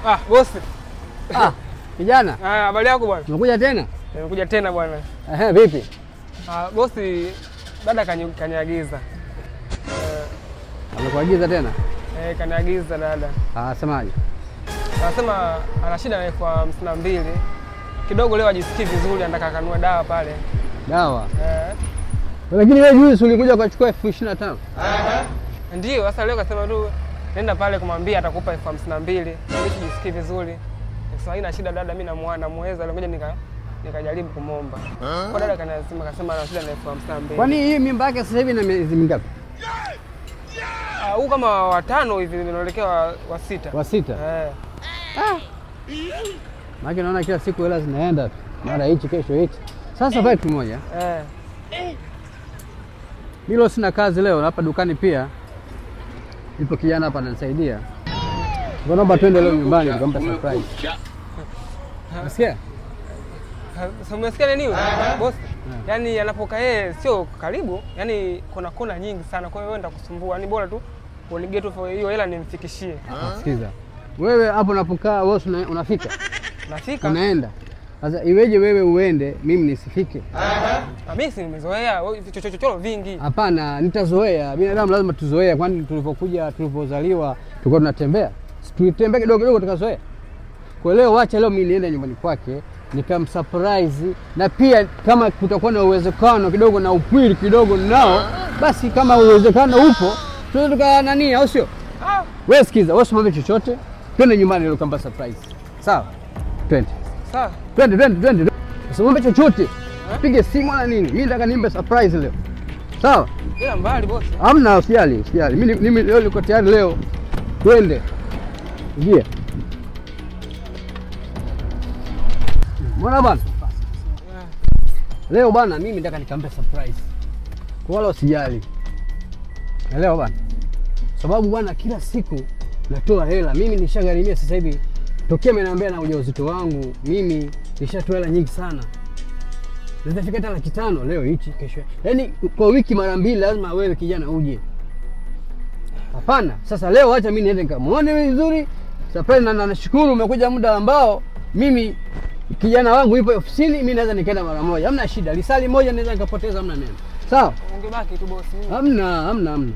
Ah, bosi. Ah, kijana, Ah, habari yako bwana? umekuja tena? Nimekuja tena bwana. Ehe, vipi? Ah, bosi dada kani- kaniagiza. Eh, Amekuagiza tena? eh, kaniagiza dada. Ah, semaje? Anasema ana shida na elfu hamsini na mbili. Kidogo leo ajisikii vizuri, anataka akanunue dawa pale. Dawa. Eh. Lakini wewe juzi ulikuja ukachukua elfu ishirini na tano. Ndio, sasa leo kasema tu nenda pale kumwambia atakupa elfu hamsini na mbili ili sijisikii vizuri. Sasa haina shida dada, mimi namuona namuweza, ngoja nika nikajaribu kumwomba. Kwa dada kanasema kasema ana shida na elfu hamsini na mbili. Kwani hii mimba yake sasa hivi na miezi mingapi? Ah, huu kama watano hivi unaelekea wa, wa sita. Wa sita. Eh. Maana naona kila siku hela zinaenda tu. Mara hichi kesho hichi. Sasa pale tumoja. Eh. Mimi leo sina kazi leo, na hapa dukani pia. Ipo kijana hapa ananisaidia. Kwa naomba twende leo nyumbani nikampa surprise. Nasikia? Sasa umesikia nini? Boss. Yaani anapokaa yeye sio karibu, yaani kuna kona nyingi sana. Kwa hiyo wewe nitakusumbua. Yaani bora tu unige tu hiyo hela nimfikishie. Sikiza. Wewe hapo unapokaa wewe una- unafika? Nafika. Unaenda. Sasa iweje wewe uende mimi nisifike? Na mimi si nimezoea wewe vichochochoro vingi. Hapana, nitazoea. Binadamu lazima tuzoea, kwani tulivyokuja tulivyozaliwa tulikuwa tunatembea, Si tulitembea kidogo kidogo tukazoea. Kwa leo, wacha leo mimi niende nyumbani kwake nikamsurprise, na pia kama kutakuwa na uwezekano kidogo na upwili kidogo nao, basi kama uwezekano upo tunaweza tuka nani, au sio? Ah, Wewe sikiza, wewe usimwambie chochote, twende nyumbani leo kamba surprise, sawa? Twende sawa. twende twende twende, usimwambie chochote, pige simu wala nini. Mimi nataka nimbe surprise leo, sawa? Ila mbali boss. Hamna, usijali, usijali. Mimi mimi leo niko tayari leo. Twende. Ingia. Mbona bwana? Leo bwana mimi nataka nikampe surprise. Kwa wala usijali. Elewa bwana. Sababu bwana kila siku natoa hela. Mimi nishagharimia sasa hivi tokea ameniambia na ujauzito wangu, mimi nishatoa hela nyingi sana. Nitafika hata laki tano leo hichi kesho. Yaani kwa wiki mara mbili lazima wewe kijana uje. Hapana. Sasa leo acha mimi niende nikamwone vizuri. Surprise na na nashukuru umekuja muda ambao mimi kijana wangu yupo ofisini, mimi naweza nikaenda mara moja. Hamna shida. Lisali moja naweza nikapoteza, hamna neno. Sawa? Ungebaki tu boss. mimi. Hamna, hamna, hamna.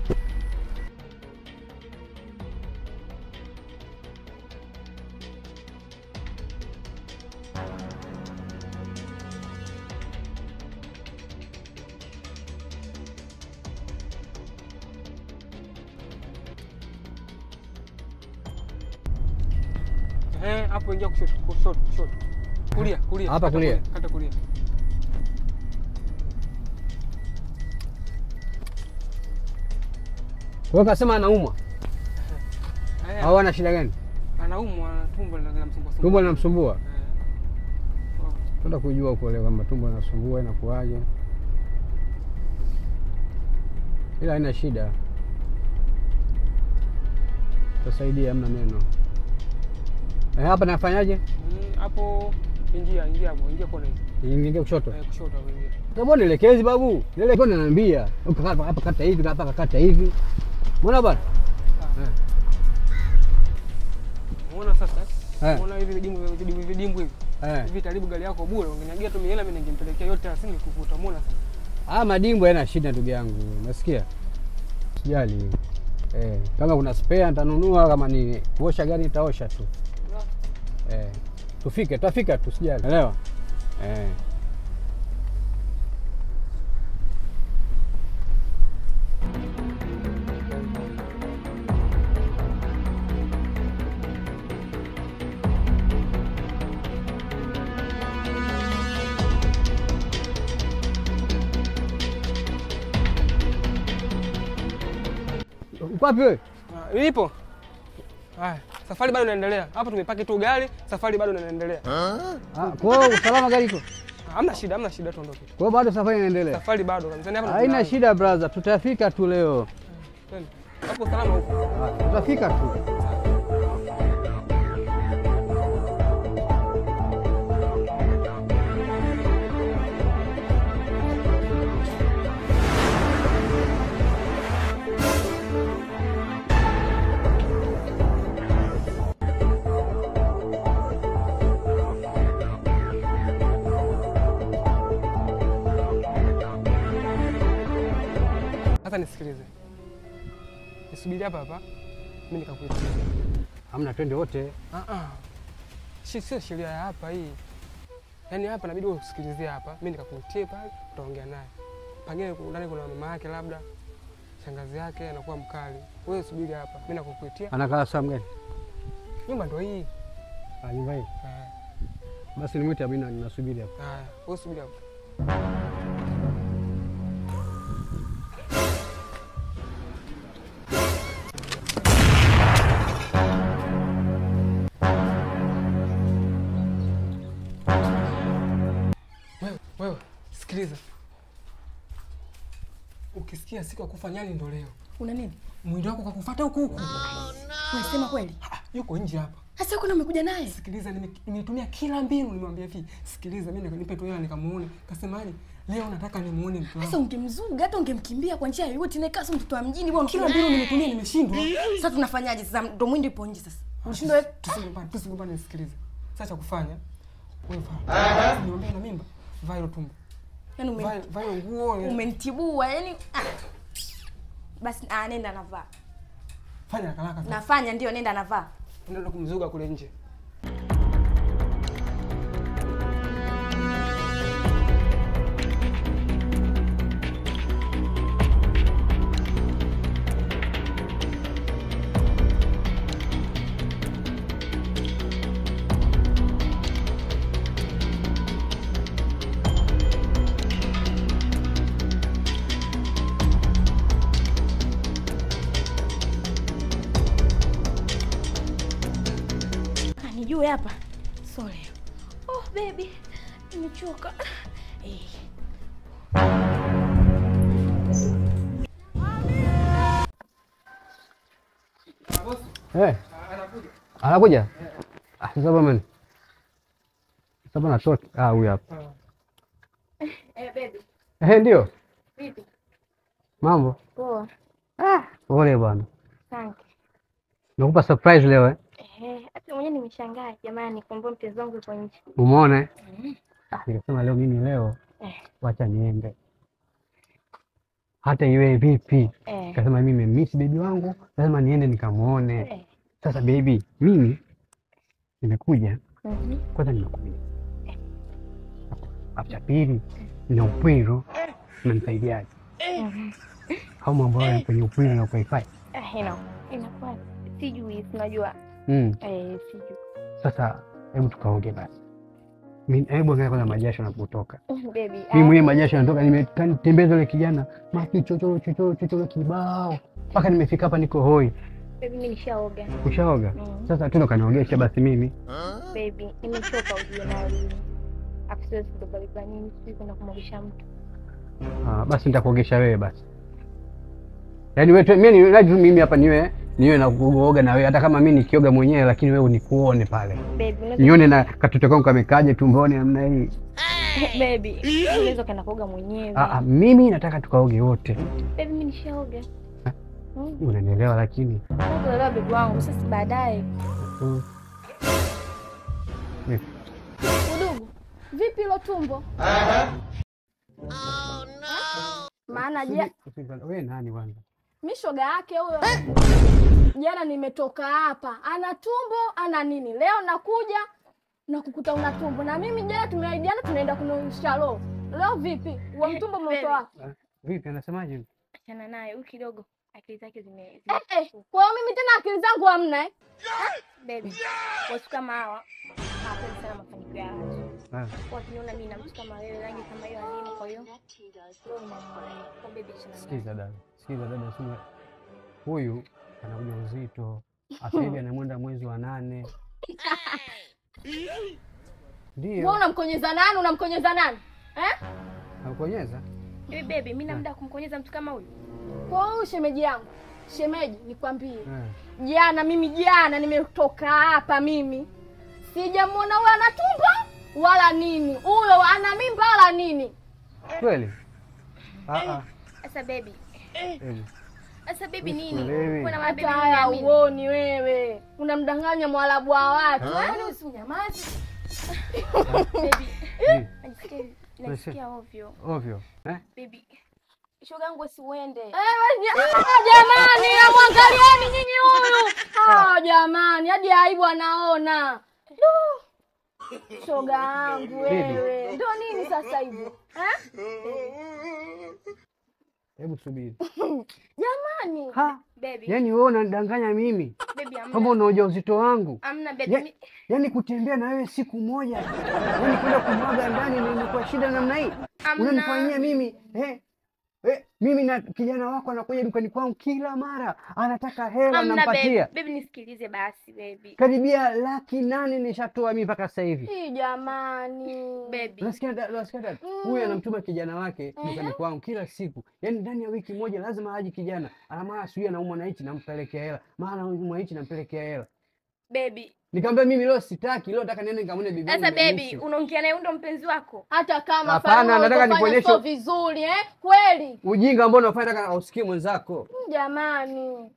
Eh, hapo ingia kushoto, kushoto, kushoto. Kulia, kulia. Hapa Kata kulia. Kata kulia. Wewe kasema anaumwa Haya. au ana shida gani? Anaumwa tumbo linamsumbua. Tumbo linamsumbua. Eh. Oh. Tunataka kujua huko leo kama tumbo linasumbua inakuwaje. Ila haina shida. Tutasaidia, hamna neno. Eh, hapa nafanyaje? Mm, Hapo ingia, ingia hapo, ingia kona hizi. Niingie kushoto. Eh, kushoto hapo ingia. Tabona nielekezi babu. Nielekezi ananiambia. Huko hapa hapa kata hivi, hapa kakata hivi. Mbona bwana? Unaona sasa? Eh. Unaona hivi vidimbwi vidimbwi vidimbwi hivi. Eh. Hivi taribu gari yako bure, ungeniagia tu mihela mimi ningempelekea yote asini kukuta. Umeona sasa? Ah, madimbo yana shida ndugu yangu. Unasikia? Sijali. Eh, kama kuna spare nitanunua, kama ni kuosha gari nitaosha tu. Eh, tufike, tutafika tu, sijali. Elewa? Eh. Uko wapi wewe? Ah, Nipo. Haya, safari bado inaendelea. Hapa tumepaki tu gari, safari bado inaendelea. Ah, kwa hiyo usalama gari iko. Ah, Hamna shida, hamna shida tuondoke. Kwa hiyo bado safari inaendelea. Safari bado kabisa. Hapa ndo Haina tunaanza. shida brother, tutafika tu leo. Twende. Hapo salama huko. Ah, Tutafika tu. nisubiri hapa hapa, mimi nikakuitia. Hamna, twende wote. Ah ah, shi sio sheria ya hapa hii. Yaani hapa inabidi usikilizie hapa, mimi nikakuitie pale, utaongea naye. Pengine ndani kuna mama yake labda shangazi yake anakuwa mkali. Wewe subiri hapa, mimi nakukuitia. Anakaa saa gani? Nyumba ndio hii. Ah, nyumba hii. Eh, Basi nimwite Amina, ninasubiri hapa. Haya, wewe subiri hapa. Wewe, wewe, sikiliza. Ukisikia siku ya kufa nyani ndo leo. Una nini? Mwili wako kakufuata huku huku. Unasema kweli? Ah, Yuko nje hapa. Sasa uko na umekuja naye? Sikiliza, nime- nimetumia kila mbinu, nimwambia hivi, sikiliza, mimi nipe tu hela nikamuone. Kasemaje? Leo nataka nimuone mtu Sasa wangu. ungemzuga hata ungemkimbia kwa njia yoyote na kasi mtoto wa mjini bwana. Kila mbinu nimetumia, nimeshindwa. Sasa tunafanyaje sasa? Ndo mwindi ipo nje sasa. Unashindwa wewe? Tusigombane, tusigombane, nisikilize. Sasa cha kufanya wewe vaa. Niambia na mimba, vaa hilo tumbo. Yaani ume Vaa vaa hiyo nguo. umenitibua yani ah. Basi ah, nenda navaa. Fanya haraka haraka. sasa. Nafanya ndio nenda navaa. Nenda kumzuga kule nje. Anijue hapa. Sorry. Oh baby. Nimechoka. Eh. Eh, anakuja? Ah, sasa bwana. Sasa bwana toka. Ah, huyu hapa. Eh baby. Eh, ndio. Vipi? Mambo. Poa. Ah, pole bwana. Asante. Nakupa surprise leo eh. Eh, hata mwenyewe nimeshangaa jamani, kumbe mpenzi wangu yuko nje. Umeona eh? Ah, nikasema leo mimi leo Eh. wacha niende. Hata iwe vipi. Eh. Nikasema mimi nimemiss baby wangu, lazima niende nikamuone. Eh. Sasa baby, mimi nimekuja Mhm. kwanza, nimekuja afu cha pili, nina upwiro, unanisaidiaje? Au mambo hayo kwenye upwiro na kuifai Ah, ina inakuwa sijui, unajua mm. eh, sijui Sasa hebu tukaoge basi. Mi- Hebu angalia kwanza majasho yanapotoka. baby. Mimi mwenyewe majasho yanatoka, nimetembeza yule kijana maki chochoro chochoro chochoro kibao mpaka nimefika hapa, niko hoi. Baby, mimi nishaoga Ushaoga? Mm. Sasa tuna kaniogesha basi mimi. baby, nimechoka ujue nayo lini. Afu siwezi kubeba beba nini, sijui kwenda kumwogesha mtu. Ah, basi nitakuogesha wewe basi. Yaani wewe tu- mimi ni lazima mimi hapa niwe niwe na kuoga na wewe hata kama mimi nikioga mwenyewe lakini wewe nikuone pale. Baby, unaweza Nione na katoto kangu kamekaje tumboni namna hii. baby, unaweza kwenda kuoga mwenyewe. Ah, ah, mimi nataka tukaoge wote. Baby, mimi nishaoga. Eh? Mm. Unanielewa lakini. Nakuelewa baby wangu, sasa baadaye. Mm. Vipi? Udugu, vipi hilo tumbo? Maana ja, Wewe nani kwanza? mi shoga yake huyo. Jana nimetoka hapa, ana tumbo ana nini, leo nakuja na kukuta una tumbo, na mimi jana tumeahidiana tunaenda kunaisha roho. Leo vipi, wa mtumbo umeutoa wapi? Ah, Vipi anasemaje? Achana naye, huyu kidogo akili zake zime, Eh, zime eh, kwa hiyo mimi tena akili zangu hamna eh? baby. Watu kama hawa hawapendi sana mafanikio ya watu. Ah, Wakiniona mimi na mtu kama wewe, rangi kama hiyo adimu, kwa hiyo wewe unamwona. Kwa baby, achana naye. Sikiza dada. Sikiza dada sema huyu ana ujauzito. Sasa hivi anamwenda mwezi wa nane. Wewe Ndio. unamkonyeza nani? Unamkonyeza nani eh? Nakukonyeza? Hivi baby, mimi na muda wa kumkonyeza mtu kama huyu? Kwa hiyo shemeji yangu, shemeji, nikwambie Eh. jana mimi jana nimetoka hapa mimi sijamwona huyo ana tumbo wala nini huyo ana mimba wala nini Kweli? Ah ah. Sasa baby, Hebu. sasa baby nini? Sikuelewi. Kuna hata mabebi haya mimi. uoni wewe unamdanganya mwalabu wa watu yaani usinyamazi Baby, Mm. najisikia najisikia ovyo. Ovyo. Eh? Baby, shoga yangu si uende. Ah, jamani, amwangalieni nyinyi huyu. Ah, jamani, hadi aibu anaona. Du. Shoga yangu wewe, ndio nini sasa hivi eh? Hebu subiri. Jamani, Ha, Baby, yaani wewe unanidanganya mimi baby kama amna. una ujauzito wangu. Amna baby. Ya, mi- yaani kutembea na wewe siku moja, yaani kwenda kumwaga ndani ndio imekuwa shida namna hii? Amna. Unanifanyia mimi eh? Eh, mimi na kijana wako anakuja dukani kwangu kila mara, anataka hela Amna baby. nampatia. Baby nisikilize basi baby. Karibia laki nane nishatoa mimi mpaka sasa hivi. hii jamani. Baby. Unasikia dada, unasikia dada? Huyu anamtuma kijana wake dukani kwangu kila siku, yaani ndani ya wiki moja lazima aje kijana. Ana maana sijui anaumwa na hichi nampelekea hela, maana anaumwa hichi nampelekea hela. Baby. Nikamwambia mimi leo sitaki, leo nataka niende nikamwone bibi yangu Sasa baby, Hamisi. unaongea naye ndo mpenzi wako? Hata kama Hapana, Faruma nataka ulivyofanya nikuonyeshe- sio vizuri eh? Kweli Ujinga ambao unafanya nataka ausikie mwenzako. jamani.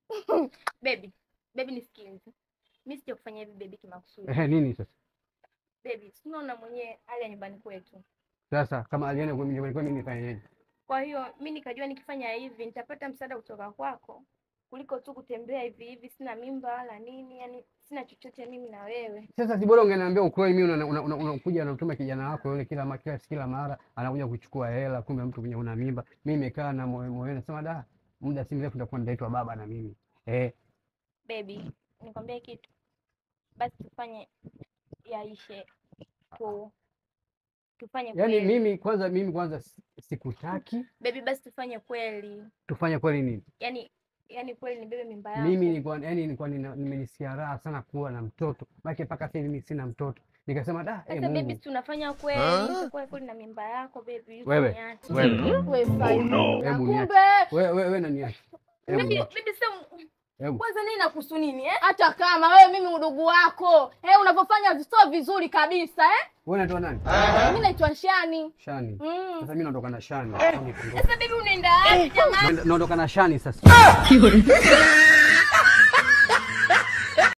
Baby. Baby nisikilize. Mimi sija kufanya hivi baby kimakusudi. Ehe, nini sasa? Baby, si unaona mwenyewe hali ya nyumbani kwetu. Sasa kama alienda kwa mimi kwa mimi nifanyeje? Kwa hiyo mi nikajua nikifanya hivi nitapata msaada kutoka kwako kuliko tu kutembea hivi hivi, sina mimba wala nini, yani sina chochote mimi na wewe. Sasa si bora ungeniambia ukweli, mimi unakuja una, una, unakuja unamtuma kijana wako yule kila ma- kila kila mara anakuja kuchukua hela, kumbe mtu mwenye una mimba. Mimi nimekaa na moyo moyo nasema da, muda si mrefu nitakuwa nitaitwa baba na mimi. Eh, Baby, nikwambie kitu basi, tufanye yaishe tu, tufanye yaani kweli. mimi kwanza mimi kwanza si- sikutaki. Baby, basi tufanye kweli, Tufanye kweli nini? yani yani kweli nibebe mimba yako. Mimi nilikuwa yani nilikuwa nina- nimenisikia raha sana kuwa na mtoto. Maana mpaka sasa hivi mimi sina mtoto. Nikasema da, eh Sasa baby, Mungu. si tunafanya kweli, itakuwa kweli na mimba yako baby. Wewe, usiniache. wewe. We Faruma, Hebu kumbe niache. Wewe wewe wewe nani yake? Hebu Baby, niache. baby, sasa Hebu. kwanza nini nakuhusu nini eh? hata kama wewe mimi udugu wako eh, unavyofanya sio vizuri kabisa eh? Wewe unaitwa nani? Mi naitwa Shani. Shani. Mm. Sasa mimi naondoka na Shani. Shani, Sasa baby, unaenda wapi jamani? Naondoka na Shani sasa.